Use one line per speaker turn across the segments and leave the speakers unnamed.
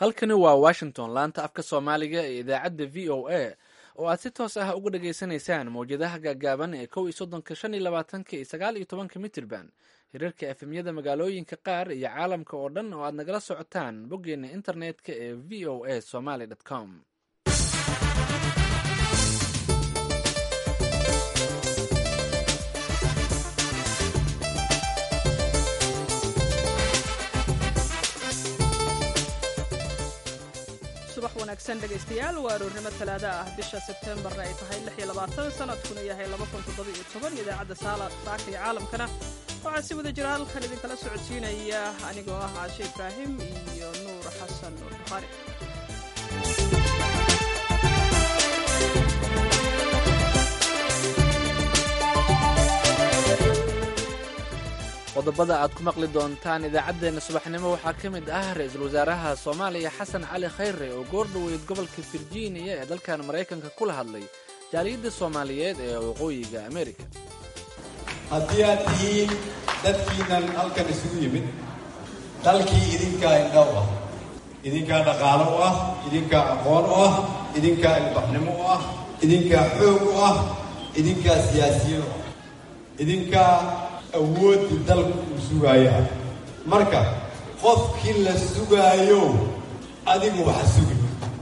halkani waa washington laanta afka soomaaliga ee idaacadda v o a oo aad si toos ah uga dhageysanaysaan mawjadaha gaagaaban ee kow iyo soddonka shan iyo labaatanka iyo sagaal iyo tobanka mitirban hirarka efemyada magaalooyinka qaar iyo caalamka oo dhan oo aad nagala socotaan boggeena internetka ee v o a somaly com
subax wanaagsan dhegaystayaal waa aroornimo talaada ah bisha sebtembarna ay tahay lix iyo labaatan sanadkuna yahay laba kun toddoba iyo toban idaacadda saaka iyo caalamkana waxaa si wada jira halkan idinkala socodsiinaya anigoo ah caashe ibraahim iyo nuur xasan nuur bukhaari
qodobada aad ku maqli doontaan idaacaddeenna subaxnimo waxaa ka mid ah ra-iisul wasaaraha soomaaliya xasan cali khayre oo goor dhoweyd gobolka virginia ee dalkan maraykanka kula hadlay jaaliyadda soomaaliyeed ee waqooyiga amerika
haddii aad tihiin dadkiinan halkan isugu yimid dalkii idinkaa indha u ah idinkaa dhaqaalo u ah idinkaa aqoon u ah idinkaa ilbaxnimo u ah idinkaa xoog u ah idinkaa siyaasiyiin u ah idinkaa awooddi dalku uu sugaayaa marka qofkii la sugaayo adigu waxa sugi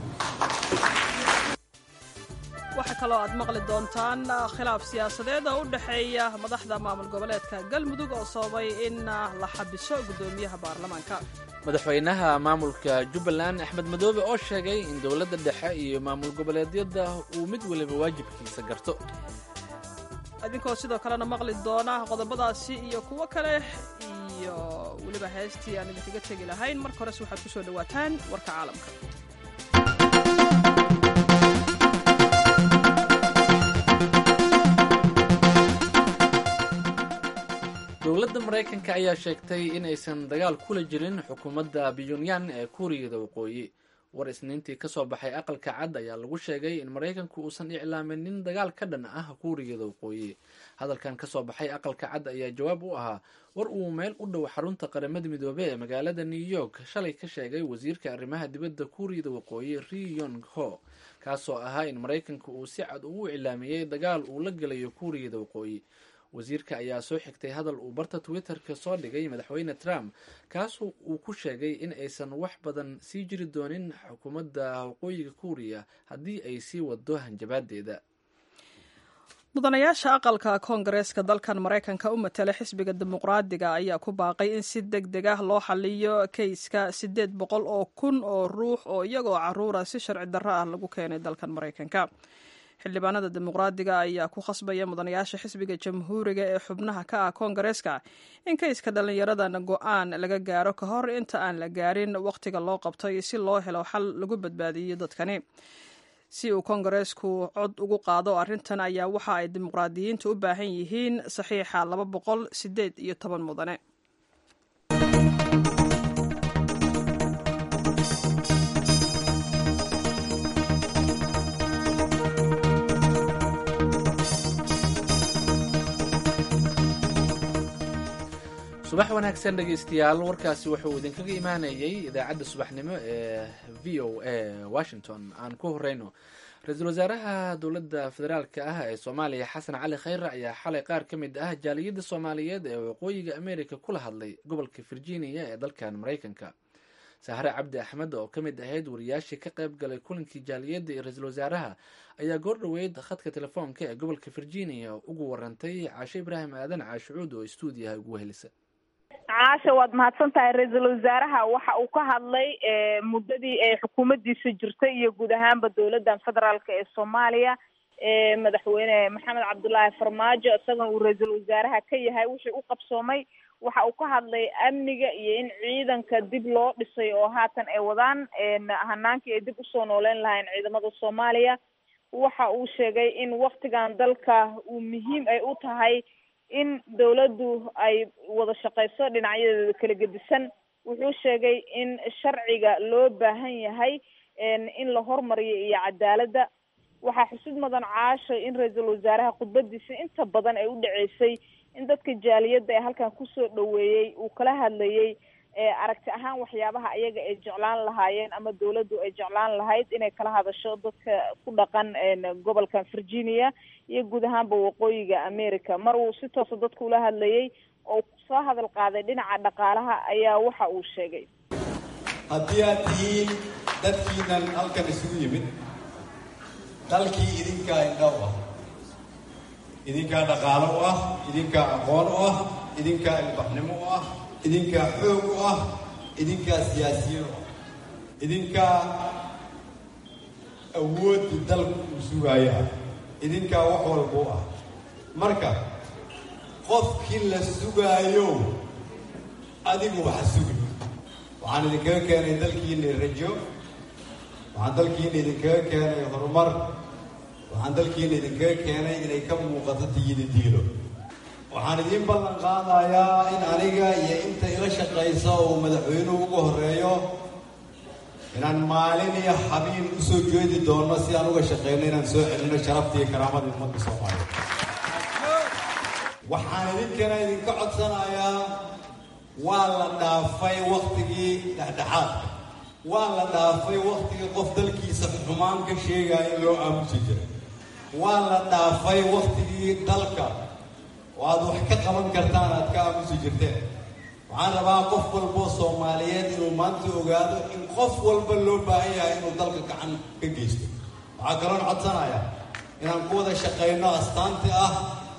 waxaa kaloo aad maqli doontaan khilaaf siyaasadeed oo u dhexeeya madaxda maamul goboleedka galmudug oo sababay in la xabiso guddoomiyaha baarlamaanka
madaxweynaha maamulka jubbaland axmed madoobe oo sheegay in dowladda dhexe iyo maamul goboleedyada uu mid weliba waajibkiisa garto
idinkoo sidoo kalena maqli doona qodobadaasi iyo kuwo kale iyo weliba heestii aan idinkaga tegi lahayn marka hores waxaad ku soo dhowaataan warka caalamka
dowladda maraykanka ayaa sheegtay in aysan dagaal kula jirin xukuumadda pyonyan ee kuuriyada waqooyi war isniintii ka soo baxay aqalka cad ayaa lagu sheegay in maraykanku uusan iclaaminin dagaal ka dhan ah kuuriyada waqooyi hadalkan ka soo baxay aqalka cad ayaa jawaab u ahaa war uu meel u dhow xarunta qaramada midoobey ee magaalada new york shalay ka sheegay wasiirka arrimaha dibadda kuuriyada waqooyi ri yong ho kaasoo ahaa in maraykanka uu si cad ugu iclaamiyey dagaal uu la gelayo kuuriyada waqooyi wasiirka ayaa soo xigtay hadal uu barta twitter-ka soo dhigay madaxweyne trump kaas uu ku sheegay in aysan wax badan sii jiri doonin xukuumadda waqooyiga kuuriya haddii ay sii wado hanjabaadeeda
mudanayaasha aqalka koongareeska dalkan maraykanka u matala xisbiga dimuqraadiga ayaa ku baaqay in si deg deg ah loo xaliyo keyska siddeed boqol oo kun oo ruux oo iyagoo caruura si sharci darro ah lagu keenay dalkan maraykanka xildhibaanada dimuqraadiga ayaa ku khasbaya mudanayaasha xisbiga jamhuuriga ee xubnaha ka ah koongareeska in kayska dhallinyaradan go-aan laga gaaro ka hor inta aan la gaarin wakhtiga loo qabtay si loo helo xal lagu badbaadiyo dadkani si uu koongareesku cod ugu qaado arrintan ayaa waxa ay dimuqraadiyiintu u baahan yihiin saxiixa laba boqol sideed iyo toban mudane
subax wanaagsan dhegaystayaal warkaasi wuxuu idinkaga imaanayay idaacadda subaxnimo ee v o a washington aan ku horeyno ra-iisul wasaaraha dowladda federaalka ah ee soomaaliya xasan cali khayre ayaa xalay qaar ka mid ah jaaliyadda soomaaliyeed ee waqooyiga america kula hadlay gobolka virginia ee dalkan maraykanka sahre cabdi axmed oo ka mid ahayd wariyaashii ka qayb galay kulankii jaaliyadda iyo ra-iisul wasaaraha ayaa goor dhoweyd khadka telefoonka ee gobolka virginia ugu warantay caashe ibraahim aadan caashucuud oo stuudiyaha ugu helisa
caasha waad mahadsan tahay ra-iisul wasaaraha waxa uu ka hadlay muddadii ay xukuumaddiisa jirtay iyo guud ahaanba dowladdan federaalka ee soomaaliya madaxweyne maxamed cabdullaahi farmaajo isagana uu ra-iisul wasaaraha ka yahay wixii u qabsoomay waxa uu ka hadlay amniga iyo in ciidanka dib loo dhisay oo haatan ay wadaan hanaankii ay dib usoo nooleyn lahayn ciidamada soomaaliya waxa uu sheegay in waktigan dalka uu muhiim ay u tahay in dawladdu ay wada shaqeyso dhinacyadeeda kala gedisan wuxuu sheegay in sharciga loo baahan yahay in la hormariyo iyo cadaaladda waxaa xusid mudan caasho in ra-iisul wasaaraha khudbadiisa inta badan ay u dhaceysay in dadka jaaliyadda ee halkan kusoo dhaweeyey uu kala hadlayay aragti ahaan waxyaabaha ayaga ay jeclaan lahaayeen ama dawladdu ay jeclaan lahayd inay kala hadasho dadka ku dhaqan gobolkan virginia iyo guud ahaanba waqooyiga america mar uu si toosa dadka ula hadlayay oo soo hadal qaaday dhinaca dhaqaalaha ayaa waxa uu sheegay
haddii aad tihiin dadkiinan halkan isugu yimid dalkii idinkaa indha u ah idinkaa dhaqaalo u ah idinkaa aqoon u ah idinkaa ilbaxnimo u ah idinkaa xoog u ah idinkaa siyaasiyiin u ah idinkaa awoodda dalku uu sugaayo ah idinkaa wax walba u ah marka qofkii la sugaayo adigu waxa sugi waxaan idinkaga keenay dalkiina rajo waxaan dalkiina idinkaga keenay horumar waxaan dalkiina idinkaga keenay inay ka muuqato tiyida diilo waxaan idiin ballan qaadayaa in aniga iyo inta ila shaqaysa uu madaxweynuhu ugu horeeyo inaan maalin iyo xabiin u soo jeedi doono si aan uga shaqeyno inaan soo celino sharafta iyo karaamada ummadda soomaaliya waxaan idinkana idinka codsanayaa waa la dhaafay waktigii dhexdhexaadka waa la dhaafay waktigii qof dalkiisa xumaan ka sheegaya in loo aamusi jiray waa la dhaafay waktigii dalka oo aad wax ka qaban kartaan aad ka aamusi jirteen waxaan rabaa qof walboo soomaaliyeed inuu maanta ogaado in qof walba loo baahan yahay inuu dalka gacan ka geysto waxaa kaloon codsanayaa inaan ku wada shaqayno astaanti ah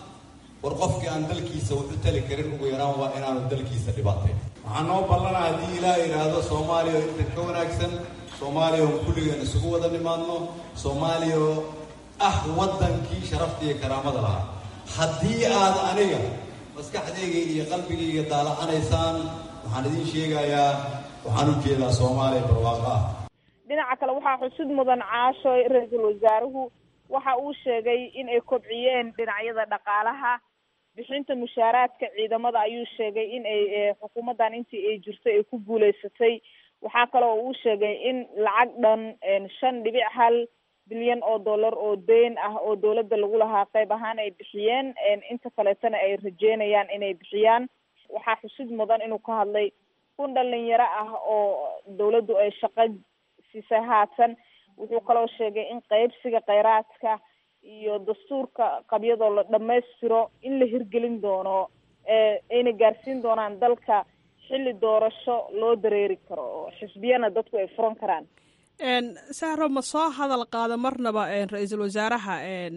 war qofkii aan dalkiisa wax u tali karin ugu yaraan waa inaanu dalkiisa dhibaatayn waxaan noo ballana haddii ilaah yidhaahdo soomaaliya oo intan ka wanaagsan soomaaliya oo kulligeen isugu wada nimaadno soomaaliya oo ah waddankii sharafta iyo karaamada lahaa haddii aad aniga maskaxdayga iyo qalbigayga daalacanaysaan waxaan idiin sheegayaa waxaan u jeedaa soomaaliya barwaaqo ah
dhinaca kale waxaa xusud mudan caasho ra-iisul wasaaruhu waxa uu sheegay in ay kobciyeen dhinacyada dhaqaalaha bixinta mushaaraadka ciidamada ayuu sheegay in ay xukuumaddan intii ay jirtay ay ku guuleysatay waxaa kale oo uu sheegay in lacag dhan shan dhibic hal bilyan oo dollar oo deyn ah oo dawladda lagu lahaa qayb ahaan ay bixiyeen inta kaleetana ay rajeynayaan inay bixiyaan waxaa xusid mudan inuu ka hadlay kun dhalinyaro ah oo dawladdu ay shaqo siisay haatan wuxuu kaloo sheegay in qaybsiga kheyraadka iyo dastuurka qabyadoo la dhammaystiro in la hirgelin doono ayna gaarsiin doonaan dalka xilli doorasho loo dareeri karo oo xisbiyana dadku ay furan karaan
sahro ma soo hadal qaada marnaba ra-iisul wasaaraha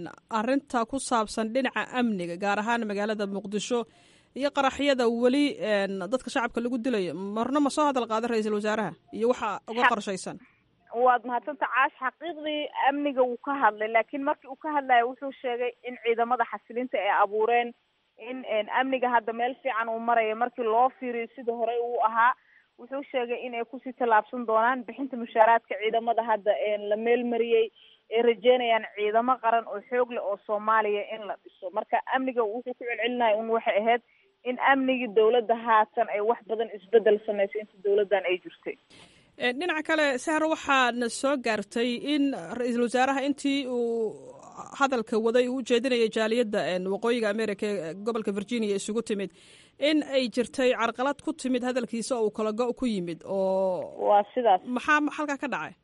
arinta ku saabsan dhinaca amniga gaar ahaan magaalada muqdisho iyo qaraxyada weli dadka shacabka lagu dilayo marna ma soo hadal qaada ra-iisul wasaaraha iyo waxa uga qorshaysan
waad mahadsanta caash xaqiiqdii amniga wuu ka hadlay laakiin markii uu ka hadlayo wuxuu sheegay in ciidamada xasilinta ay abuureen in amniga hadda meel fiican uu maraya markii loo fiiriyo sida horey uu ahaa wuxuu sheegay in ay kusii tallaabsan doonaan bixinta mushaaraadka ciidamada hadda la meelmariyey ay rajeynayaan ciidamo qaran oo xoog leh oo soomaaliya in la dhiso marka amniga wuxuu ku celcelinaya un waxay ahayd in amnigii dawladda haatan ay wax badan isbedel samaysay inta dawladdan ay jirtay
dhinaca kale sahro waxaana soo gaartay in ra-iisul wasaaraha intii uu hadalka waday uu ujeedinayay jaaliyadda waqooyiga america ee gobolka virginia isugu timid in ay jirtay carqalad ku timid hadalkiisa oo uu kala go- ku yimid oo
waa sidaas
maxaa halkaa ka dhacay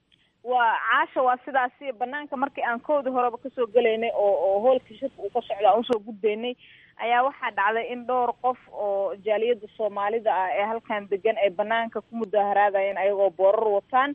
waa caasha waa sidaasi banaanka markii aan koodii horeba kasoo gelaynay oo oo hoolka shirka uu ka socda aan usoo gudbaynay ayaa waxaa dhacday in dhowr qof oo jaaliyada soomaalida ah ee halkan degan ay banaanka ku mudaaharaadayeen ayagoo boorar wataan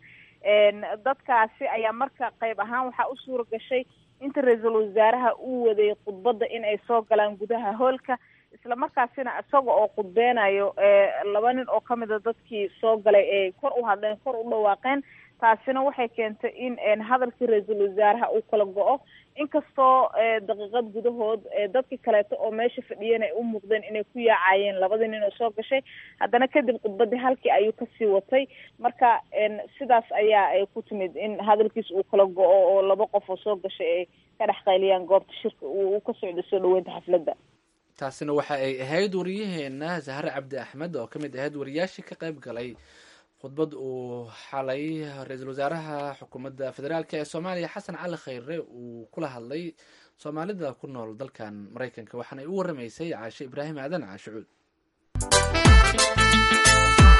dadkaasi ayaa marka qayb ahaan waxaa u suura gashay inta ra-iisul wasaaraha uu waday khudbadda in ay soo galaan gudaha hoolka isla markaasina isaga oo khudbeynayo laba nin oo kamida dadkii soo galay ay kor u hadleen kor u dhawaaqeen taasina waxay keentay in hadalkii ra-iisul wasaaraha uu kala go-o inkastoo daqiiqad gudahood dadkii kaleeto oo meesha fadhiyeen ay u muuqdeen inay ku yaacayeen labadii nin oo soo gashay haddana kadib khudbadii halkii ayuu kasii watay marka sidaas ayaa ay ku timid in hadalkiis uu kala go-o oo laba qof oo soo gashay ay ka dhex qayliyaan goobta shirka uu ka socday soo dhaweynta xafladda
taasina waxa ay ahayd wariyaheena zahre cabdi axmed oo ka mid ahayd wariyaashii ka qayb galay khudbad uu xalay ra-iisul wasaaraha xukuumadda federaalk ee soomaaliya xasan cali khayre uu kula hadlay soomaalida ku nool dalkan maraykanka waxaana ay u waramaysay caashe ibraahim aadan caashicuud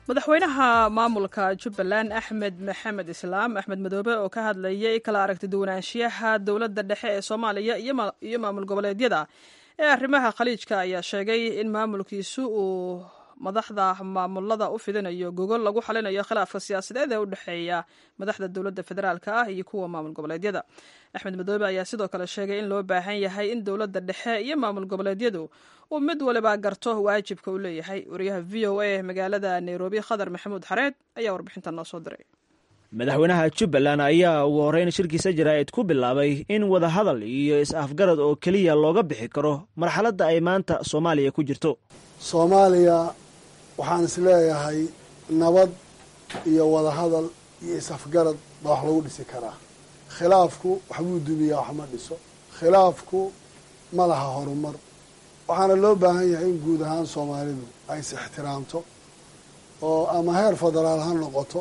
madaxweynaha maamulka jubbaland axmed maxamed islaam axmed madoobe oo ka hadlayay kala aragti duwanaanshiyaha dowladda dhexe ee soomaaliya iyo maamul goboleedyada ee arrimaha khaliijka ayaa sheegay in maamulkiisu uu madaxda maamulada u fidinayo gogol lagu xalinayo khilaafka siyaasadeed ee u dhexeeya madaxda dowladda federaalk ah iyo kuwa maamul goboleedyada axmed madoobe ayaa sidoo kale sheegay in loo baahan yahay in dowladda dhexe iyo maamul goboleedyadu uu mid waliba garto waajibka uu leeyahay wariyaha v o a magaalada nairobi khadar maxamuud xareed ayaa warbixinta noo soo diray
madaxweynaha jubbaland ayaa ugu horreyn shirkiisa jaraa'id ku bilaabay in wadahadal iyo is-afgarad oo keliya looga bixi karo marxaladda ay maanta soomaaliya ku jirto
soomaaliya waxaan is leeyahay nabad iyo wadahadal iyo is-afgarad baa wax lagu dhisi karaa khilaafku waxbuu dumiyaa wax ma dhiso khilaafku ma laha horumar waxaana loo baahan yahay in guud ahaan soomaalidu ay is ixtiraamto oo ama heer federaal ha noqoto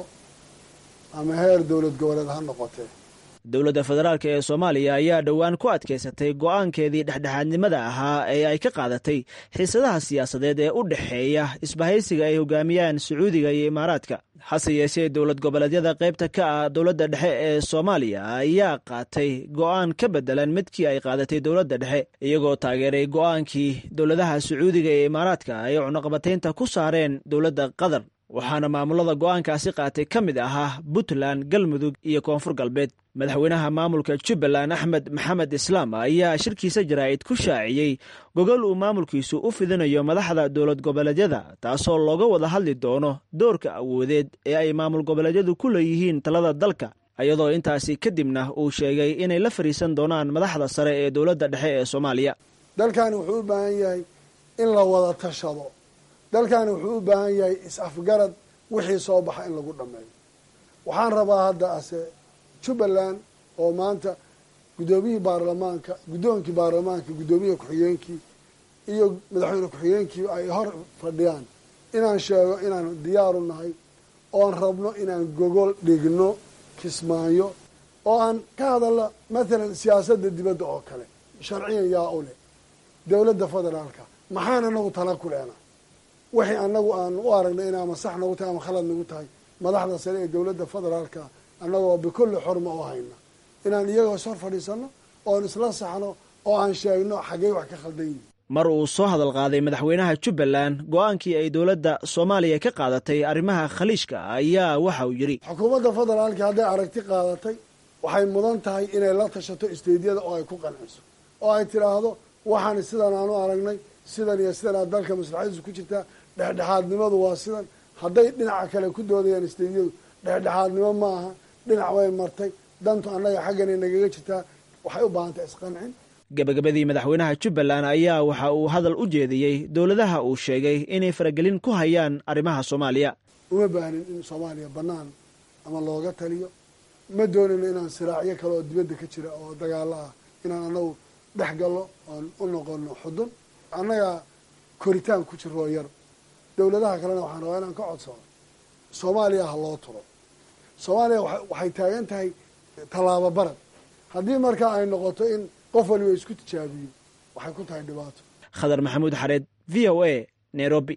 ama heer dowlad goboleed ha noqotee
dowladda federaalk ee soomaaliya ayaa dhowaan ku adkaysatay go'aankeedii dhexdhexaadnimada ahaa ee ay ka qaadatay xiisadaha siyaasadeed ee u dhexeeya isbahaysiga ay hogaamiyaan sacuudiga iyo imaaraadka hase yeeshee dowlad goboleedyada qaybta ka ah dowladda dhexe ee soomaaliya ayaa qaatay go'aan ka beddelan midkii ay qaadatay dowladda dhexe iyagoo taageeray go'aankii dowladaha sacuudiga iyo imaaraadka ay cunaqabataynta ku saareen dowladda qatar waxaana maamulada go'aankaasi qaatay ka mid ahaa puntland galmudug iyo koonfur galbeed madaxweynaha maamulka jubbaland axmed maxamed islaam ayaa shirkiisa jaraa'id ku shaaciyey gogol uu maamulkiisu u fidinayo madaxda dowlad goboleedyada taasoo looga wada hadli doono doorka awoodeed ee ay maamul goboleedyadu ku leeyihiin talada dalka iyadoo intaasi kadibna uu sheegay inay la fadhiisan doonaan madaxda sare ee dowladda dhexe ee soomaaliya
dalkani wuxuu u baahan yahay in la wada tashado dalkani wuxuu u baahan yahay is-afgarad wixii soo baxa in lagu dhammeeyo waxaan rabaa hadda ase jubbaland oo maanta guddoomiyihii baarlamaanka guddoonkii baarlamaanka guddoomiyaha ku-xigeenkii iyo madaxweyne ku-xigeenkii ay hor fadhiyaan inaan sheego inaan diyaaru nahay oon rabno inaan gogol dhigno kismaayo oo aan ka hadalno mathalan siyaasadda dibadda oo kale sharciyan yaa u leh dowladda federaalka maxaan anagu tala ku leenaa wixii anagu aan u aragnay in ama sax nagu tahay ama khalad nagu tahay madaxda sare ee dowladda federaalka annagoo bikulli xorma u hayna inaan iyagoo is hor fadhiisano oon isla saxno oo aan sheegno xaggey wax ka khaldan yihin
mar uu soo hadal qaaday madaxweynaha jubbaland go-aankii ay dowladda soomaaliya ka qaadatay arrimaha khaliijka ayaa waxa uu yidhi
xukuumadda federaalka hadday aragti qaadatay waxay mudan tahay inay la tashato isteydyada oo ay ku qanciso oo ay tidhaahdo waxaan sidan aanu aragnay sidan iyo sidan aa dalka maslaxadiisu ku jirtaa dhexdhexaadnimadu waa sidan hadday dhinaca kale ku doodayaan isteydyadu dhexdhexaadnimo ma aha dhinac way martay dantu annaga xagganay nagaga jirtaa waxay u baahantay isqancin
gabagabadii madaxweynaha jubbaland ayaa waxa uu hadal u jeediyey dowladaha uu sheegay inay faragelin ku hayaan arrimaha soomaaliya
uma baahnin in soomaaliya bannaan ama looga taliyo ma doonayno inaan siraacyo kale oo dibadda ka jira oo dagaalo ah inaan annagu dhex gallo oon u noqono xudun annagaa koritaan ku jiroo yar dowladaha kalena waxaan rabaa inaan ka codsano soomaaliya ha loo turo soomaaliya waxay taagan tahay tallaabo barad haddii markaa ay noqoto in qof waliba isku tijaabiyo waxay ku tahay dhibaato
khadar maxamuud xareed v o a nairobi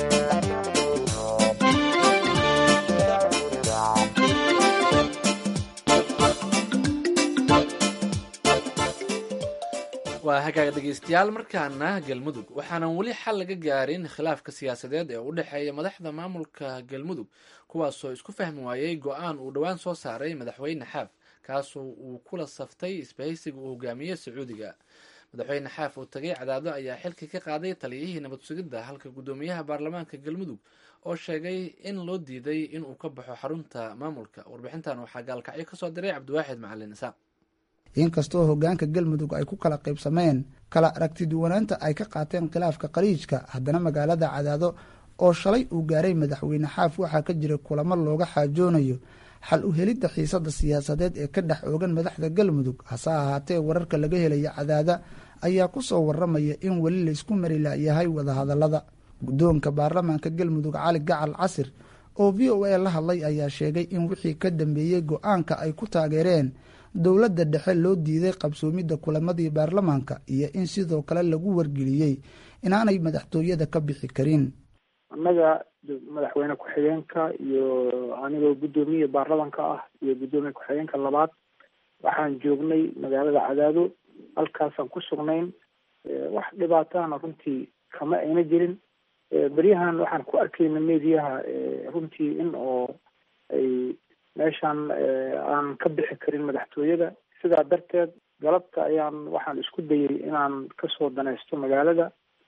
waa hagaaga dhegeystayaal markaana galmudug waxaanan weli xal laga gaarin khilaafka siyaasadeed ee u dhexeeya madaxda maamulka galmudug kuwaasoo isku fahmi waayey go-aan uu dhowaan soo saaray madaxweyne xaaf kaasoo uu kula saftay isbahaysiga uu hogaamiyey sacuudiga madaxweyne xaaf oo tagay cadaado ayaa xilka ka qaaday taliyihii nabad sugidda halka guddoomiyaha baarlamaanka galmudug oo sheegay in loo diiday inuu ka baxo xarunta maamulka warbixintan waxaa gaalkacyo kasoo diray cabdiwaaxid macalin isaaq
inkastoo hogaanka galmudug ay ku kala qaybsameen kala aragtiduwanaanta ay ka qaateen khilaafka khaliijka haddana magaalada cadaado oo shalay uu gaaray madaxweyne xaaf waxaa ka jira kulamo looga xaajoonayo xal u helidda xiisada siyaasadeed ee ka dhex oogan madaxda galmudug hase ahaatee wararka laga helaya cadaada ayaa ku soo waramaya in weli laysku mari layahay wadahadalada guddoonka baarlamaanka galmudug cali gacal casir oo v o a la hadlay ayaa sheegay in wixii ka dambeeyey go-aanka ay ku taageereen dowladda dhexe loo diiday qabsoomidda kulamadii baarlamaanka iyo in sidoo kale lagu wargeliyey inaanay madaxtooyada ka bixi karin
annaga madaxweyne ku-xigeenka iyo anigoo guddoomiye baarlamanka ah iyo guddoomiye ku-xigeenka labaad waxaan joognay magaalada cadaado halkaasaan ku sugnayn wax dhibaatahana runtii kama ayna jirin beryahan waxaan ku arkayna mediyaha runtii in oo ay meeshaan aan ka bixi karin madaxtooyada sidaa darteed galabta ayaan waxaan isku dayay inaan kasoo danaysto magaalada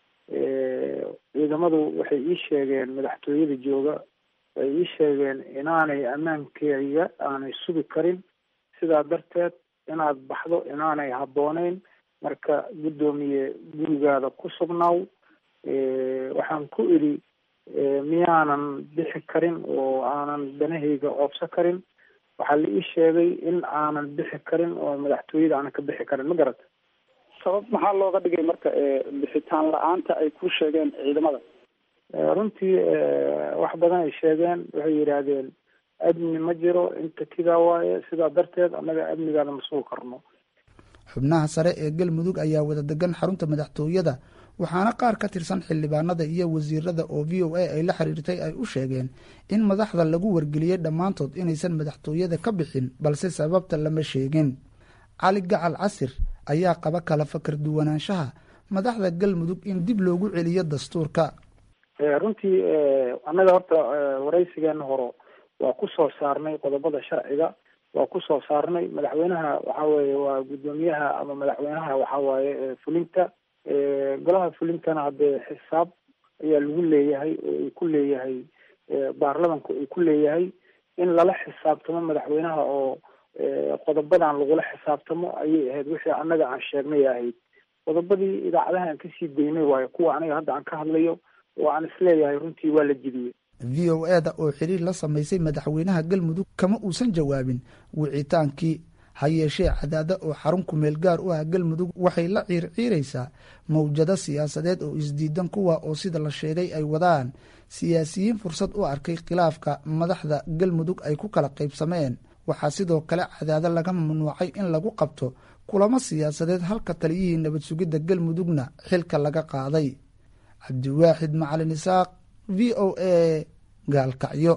ciidamadu waxay ii sheegeen madaxtooyada jooga ay ii sheegeen inaanay ammaankeyga aanay sugi karin sidaa darteed inaad baxdo inaanay habbooneyn marka guddoomiye gurigaada ku sugnaaw waxaan ku idhi miyaanan bixi karin oo aanan danahayga oobsa karin waxaa la ii sheegay in aanan bixi karin oo madaxtooyada aanan ka bixi karin ma garata
sabab maxaa looga dhigay marka bixitaan la-aanta ay ku sheegeen ciidamada
runtii wax badan ay sheegeen waxay yidhaahdeen amni ma jiro inta kidaa waaye sidaa darteed annaga amnigaada ma sugi karno
xubnaha sare ee galmudug ayaa wada degan xarunta madaxtooyada waxaana qaar ka tirsan xildhibaanada iyo wasiirada oo v o a ay la xiriirtay ay u sheegeen in madaxda lagu wargeliyey dhammaantood inaysan madaxtooyada ka bixin balse sababta lama sheegin cali gacal casir ayaa qaba kala fakar duwanaanshaha madaxda galmudug in dib loogu celiyo dastuurka
runtii annaga horta waraysigeena horo waa ku soo saarnay qodobada sharciga waa ku soo saarnay madaxweynaha waxa weeye waa guddoomiyaha ama madaxweynaha waxa waaye fulinta golaha fulintana haddee xisaab ayaa lagu leeyahay oo ay ku leeyahay baarlamanku ay ku leeyahay in lala xisaabtamo madaxweynaha oo qodobadan lagula xisaabtamo ayay ahayd wixii annaga aan sheegnay ahayd qodobadii idaacadaha aan kasii daynay waayo kuwa aniga hadda aan ka hadlayo oo aan isleeyahay runtii waa la jidiyey
v o e da oo xiriir la samaysay madaxweynaha galmudug kama uusan jawaabin wicitaankii ha yeeshee cadaada oo xarun kumeel gaar u ah galmudug waxay la ciirciiraysaa mawjado siyaasadeed oo isdiidan kuwa oo sida la sheegay ay wadaan siyaasiyiin fursad u arkay khilaafka madaxda galmudug ay ku kala qaybsameen waxaa sidoo kale cadaado laga mamnuucay in lagu qabto kulamo siyaasadeed halka taliyihii nabad sugidda galmudugna xilka laga qaaday cabdiwaaxid macalin isaaq v o a gaalkacyo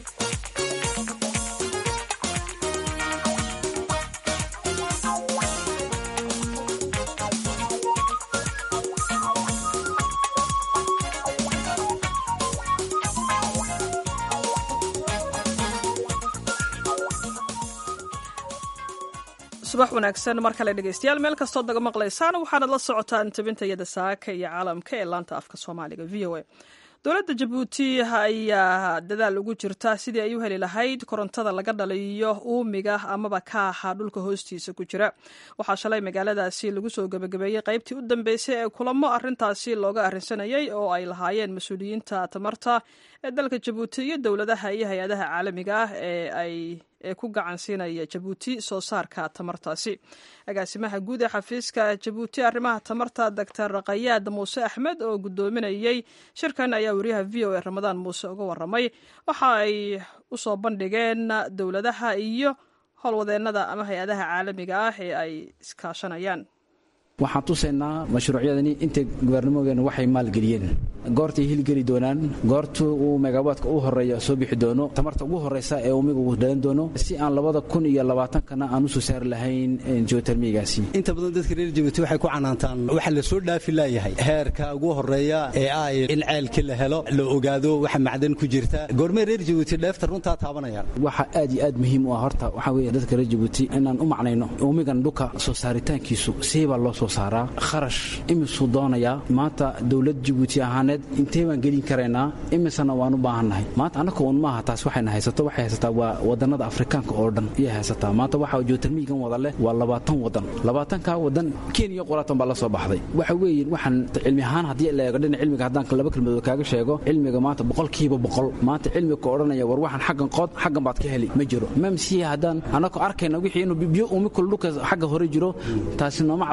subax wanaagsan mar kale dhegeystayaal meel kastood naga maqlaysaan waxaanad la socotaan tabintayada saaka iyo caalamka ee laanta afka soomaaliga v o a dowladda jabuuti ayaa dadaal ugu jirta sidii ay u heli lahayd korontada laga dhaliyo uumiga amaba kaaxa dhulka hoostiisa ku jira waxaa shalay magaaladaasi lagu soo gebagabeeyey qaybtii u dambeysay ee kulamo arintaasi looga arrinsanayay oo ay lahaayeen mas-uuliyiinta tamarta ee dalka jabuuti iyo dowladaha iyo hay-adaha caalamiga ah ee ay ee ku gacan siinaya jabuuti soo saarka tamartaasi agaasimaha guud ee xafiiska jabuuti arrimaha tamarta doctor kayaad muuse axmed oo guddoominayey shirkan ayaa wariyaha v o a ramadaan muuse uga waramay waxa ay u soo bandhigeen dowladaha iyo howlwadeennada ama hay-adaha caalamiga ah ee ay iskaashanayaan
waxaan tusaynaa mashruucyadani intay gubernamogeena waxay maalgeliyeen goortay hilgeli doonaan goorta uu megawaadka u horeeya soo bixi doono tamarta ugu horeysa ee umiga uu dhalan doono si aan labada kun iyo labaatankana aan u soo saari lahayn geotermigaasi
inta badan dadka reer jabuuti waxay ku canaantaan waxa la soo dhaafi laayahay heerka ugu horeeya ee ay in ceelkii la helo la ogaado waxa macdan ku jirta goormee reer jabuuti dheefta runtaa taabanayaan
waxa aad iyo aad muhiim u ah horta waxaa weeye dadka reer jabuuti inaan u macnayno umigan dhulka soo saaritaankiisu siibaa loo soo saaraa kharash imisuu doonayaa maanta dowlad jabuuti ahaaneed intee baan gelin karaynaa imisana waan u baahannahay maanta annaka un maaha taas waxayna haysato waxay haysataa waa wadannada afrikaanka oo dhan ayay haysataa maanta waxa geotermigan wada leh waa labaatan wadan labaatanka wadan kenya qolaatan baa la soo baxday waxa weeye waxaan cilmi ahaan haddii la eego dhinac cilmiga haddaan laba kelmadood kaaga sheego cilmiga maanta boqolkiiba boqol maanta cilmiga ka odhanaya war waxaan xaggan qood xaggan baad ka heli ma jiro mamsiya haddaan annakoo arkayna wixii inuu biyo umikul dhulka xagga hore jiro taasi nooma cadaynayso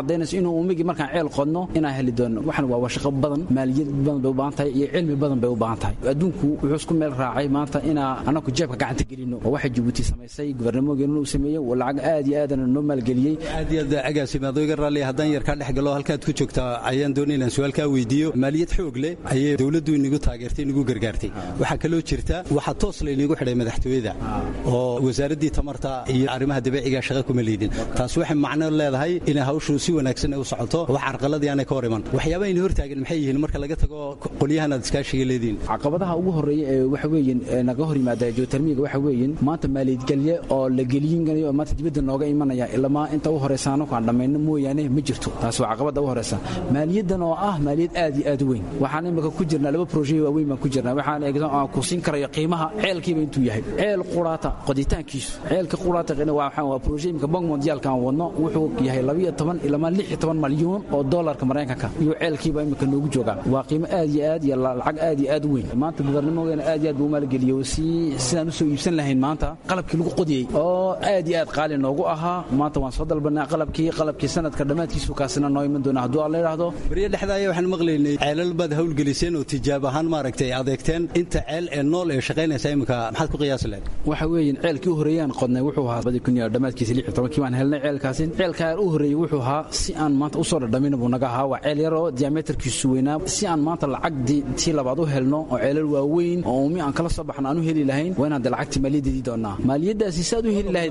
inuu umigii markaan ceel qodno inaan heli doono waxan waa shaqo badan maaliyad badan bay u baahan tahay iyo cilmi badan bay u baahan tahay adduunku wuxuu isku meel raacay maanta inaa anaku jeebka gacanta gelino oo waxay jabuuti samaysay gubernamogeena uu sameeyey lacag aad iyo aadana noo maalgeliyey
aad iyo aad agaasimaadooga raalli haddaan yar kaa dhex galo halkaad ku joogtaa ayaan doonay inaan su-aal kaa weydiiyo maaliyad xoog leh ayay dowladdu inagu taageertay inagu gargaartay waxaa kaloo jirta waxaa toos laynagu xidhay madaxtooyada oo wasaaraddii tamarta iyo arrimaha dabeeciga shaqa kuma leydin taas waxay macno leedahay inay hawshu si wanaagsan u socoto wax carqaladii aanay ka hor iman waxyaabaha ina hortaagan maxay yihiin marka laga tago qolyahan aad iskaashiga leediin
caqabadaha ugu horreeya ee waxa weeyin naga hor yimaada geotermiga waxa weeyin maanta maaliyadgelye oo la geliyinayo oo maanta dibadda nooga imanaya ilamaa inta u horeysa anaku aan dhammayno mooyaane ma jirto taas waa caqabadda u horeysa maaliyaddan oo ah maaliyad aad iyo aad u weyn waxaan imika ku jirnaa laba proje waaweyn baan ku jirnaa waxaan eegsan aan ku siin karayo qiimaha ceelkiiba intuu yahay ceel quraata qoditaankiisu ceelka quraata waa waa proje imika bank mondialka aan wadno wuxuu yahay labiyo toban ilamaa lix iyo toban malyuun oo doolarka maraykanka iyo ceelkiiba imika noogu joogaa waa qiimo aad iyo aad iyo lacag aad iyo aad u weyn maanta gubernamogeena aad iyo aad buu maalgeliyo si sidaan usoo iibsan lahayn maanta qalabkii lagu qodiyey oo aad iyo aad qaali noogu ahaa maanta waan soo dalbanaa qalabkii qalabkii sanadka dhammaadkiisu kaasina noo iman doona hadduu alla yidhaahdo
beriya dhexdaaya waxaan maqlaynay ceelal baad hawlgeliseen oo tijaab ahaan maaragtay adeegteen inta ceel ee nool ee shaqaynaysa iminka maxaad ku qiyaasi lahayd
waxa weeyin ceelkii u horreeyaan qodnay wuxuu ahaa badi kun iyo dhammaadkiisa lix iyo tobankii baan helnay ceelkaasi ceelkaa u horreeyey wuxuu ahaa si aan maanta usoo dhadhamin buu naga ahaa waa ceel yar oo diameterkiisu weynaa si aan maanta lacag tii labaad u helno oo ceelal waaweyn oo umi aan kala soo baxno aan u heli lahayn waa inaan de lacagtii maaliyaddeedii doonaa maaliyaddaasi saad u heli lahayd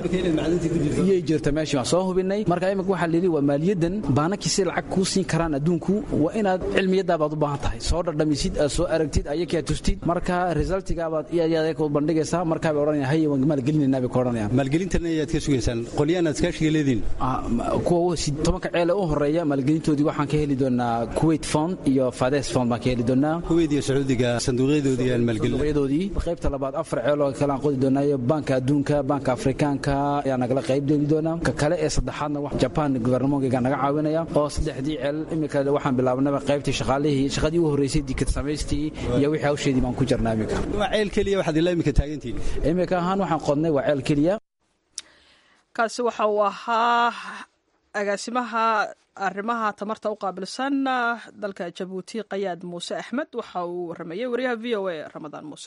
iyay jirta meeshii waan soo hubinay marka imika waxaa layidhi waa maaliyaddan baanakii si lacag kuu siin karaan adduunku waa inaad cilmiyadaabaad u baahan tahay soo dhadhamisid aad soo aragtid ayakaa tustid marka resultigaabaad iyaad bandhigaysaa markaabay odhanayaan haye waan maalgelinayna bay ka odhanayaan
maalgelintan ayaad ka sugaysaan qolyahan aad iskaashiga leediin
kuwa tobanka ceele u horeeya maalgelintoodii waxaan ka heli doonaa kuwait fond iyo fades fond baan ka heli doonaa
kuwait iyo sacuudiga sanduuqyadoodii aan maalgelin
sanduuqyadoodii qaybta labaad afar ceeloo kale aan qodi doonaayo banka adduunka banka afrikaanka ayaa nagala qayb geli doonaa ka kale ee saddexaadna jaban gubernamonkeyga naga caawinaya oo saddexdii ceel imika waxaan bilaabnaba qaybtii shaqaalihii shaqadii u horreysay dikad samaystii iyo wixii hawsheedii baan ku jirnaa imika
waa ceel keliya waxaad ilaa imika taagantihiin
imika ahaan waxaan qodnay waa ceel keliya
kaasi waxa uu ahaa agaasimaha arrimaha tamarta u qaabilsan dalka jabuuti qayaad muuse axmed waxa uu waramayey wariyaha v o a ramadaan muuse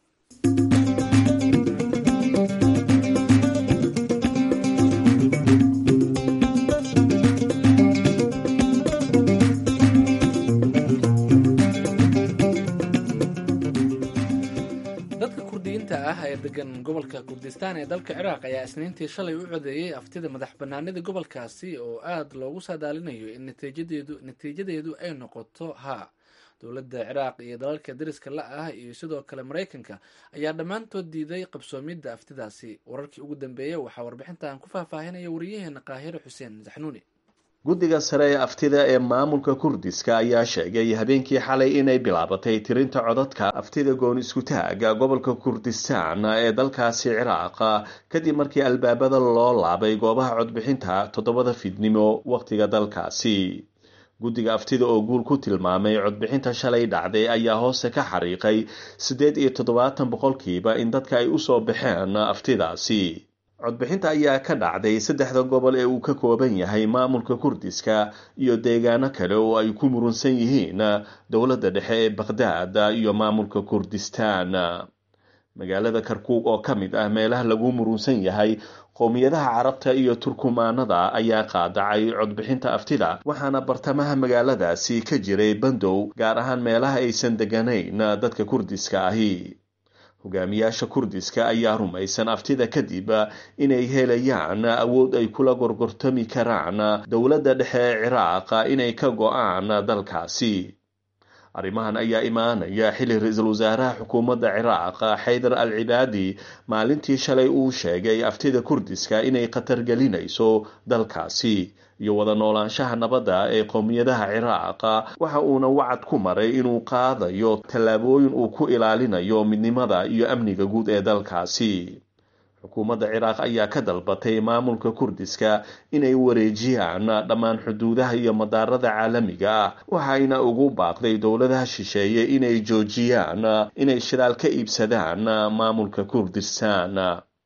dadka kurdiyiinta ah ee degan gobolka kurdistaan ee dalka ciraaq ayaa isniintii shalay u codeeyey aftida madax banaanida gobolkaasi oo aada loogu saadaalinayo in natiijadeedu natiijadeedu ay noqoto haa dowladda ciraaq iyo dalalka dariska la ah iyo sidoo kale maraykanka ayaa dhammaantood diiday qabsoomidda aftidaasi wararkii ugu dambeeyey waxaa warbixintan ku faahfaahinaya wariyaheena qaahire xuseen saxnuuni
guddiga sare ee aftida ee maamulka kurdiska ayaa sheegay habeenkii xalay inay bilaabatay tirinta codadka aftida goon iskutaaga gobolka kurdistaan ee dalkaasi ciraaq kadib markii albaabada loo laabay goobaha codbixinta toddobada fidnimo wakhtiga dalkaasi guddiga aftida oo guul ku tilmaamay codbixinta shalay dhacday ayaa hoose ka xariiqay siddeed iyo toddobaatan boqolkiiba in dadka ay usoo baxeen aftidaasi codbixinta ayaa ka dhacday saddexda gobol ee uu ka kooban yahay maamulka kurdiska iyo deegaano kale oo ay ku murunsan yihiin dowladda dhexe ee bakhdad iyo maamulka kurdistaan magaalada karkuug oo ka mid ah meelaha lagu murunsan yahay qowmiyadaha carabta iyo turkumaanada ayaa qaadacay codbixinta aftida waxaana bartamaha magaaladaasi ka jiray bandow gaar ahaan meelaha aysan deganayn dadka kurdiska ahi hogaamiyaasha kurdiska ayaa rumaysan aftida kadib inay helayaan awood ay kula gorgortami karaan dowladda dhexe ee ciraaq inay ka go-aan dalkaasi arrimahan ayaa imaanaya xilli ra-iisul wasaaraha xukuumadda ciraaq xaydar al cibaadi maalintii shalay uu sheegay aftida kurdiska inay khatar gelinayso dalkaasi iyo wada noolaanshaha nabadda ee qowmiyadaha ciraaq waxa uuna wacad ku maray inuu qaadayo tallaabooyin uu ku ilaalinayo midnimada iyo amniga guud ee dalkaasi xukuumadda ciraaq ayaa ka dalbatay maamulka kurdiska inay wareejiyaan dhammaan xuduudaha iyo madaarada caalamiga ah waxayna ugu baaqday dowladaha shisheeye inay joojiyaan inay shidaal ka iibsadaan maamulka kurdistaan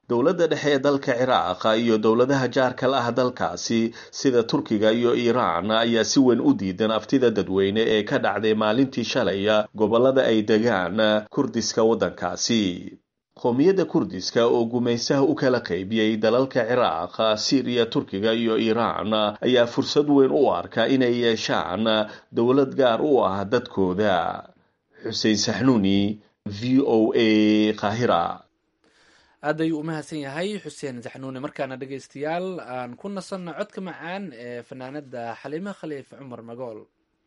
dowladda dhexe ee dalka ciraaq iyo dowladaha jaarka la ah dalkaasi sida turkiga iyo iiraan ayaa si weyn u diidan aftida dadweyne ee ka dhacday maalintii shalay gobollada ay degaan kurdiska waddankaasi qoomiyadda kurdiska oo gumaysaha u kala qaybiyey dalalka ciraaq siiriya turkiga iyo iiraan ayaa fursad weyn u arka inay yeeshaan dowlad gaar u ah dadkooda xuseen saxnuuni v o a qaahira
aad ayuu u mahadsan yahay xuseen saxnuuni markaana dhegaystayaal aan ku nasanno codka macaan ee fanaanada xaliime khaliif cumar magool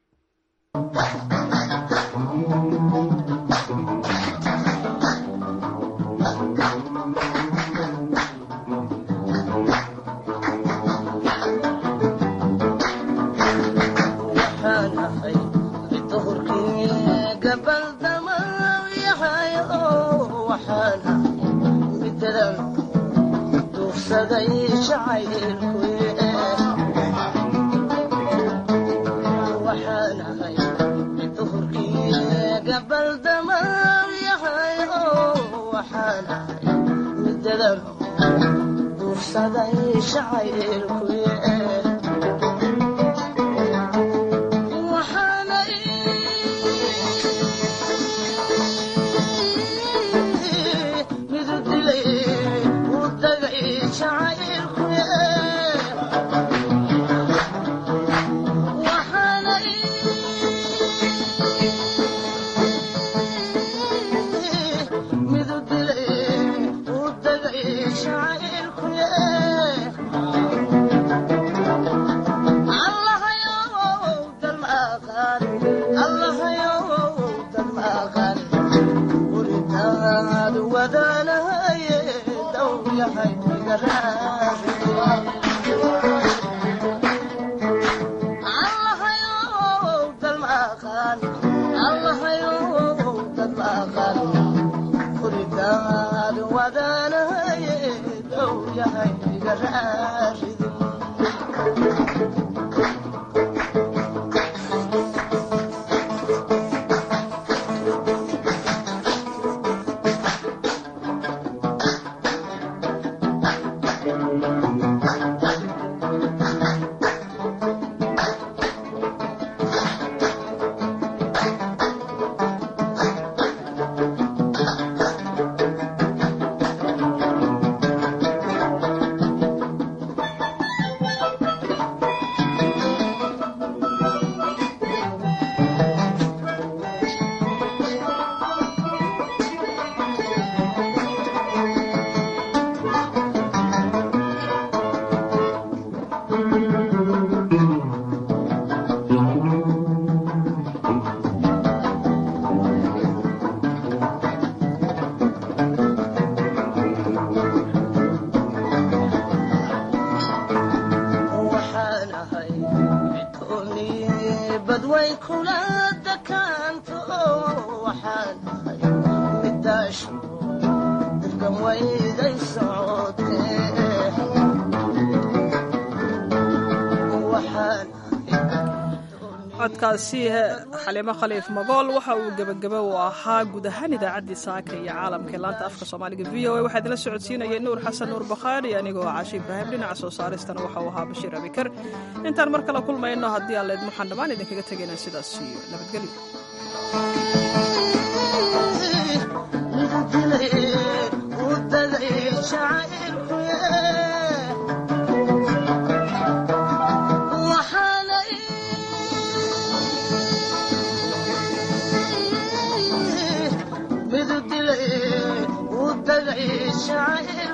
codkaasi xaliimo khaliif magool waxa uu gebagaba u ahaa guud ahaan idaacaddii saaka iyo caalamka ee laanta afka soomaaliga v o a waxaa idinla socodsiinayay nuur xasan nuur bakhaari anigoo caashi ibraahim dhinaca soo saaristana waxa uu ahaa bashiir abikar intaan mar kale kulmayno haddii aan leed waxaan dhammaan idinkaga tegaynaa sidaas iyo nabadgelyo
midudilay u dagay shacir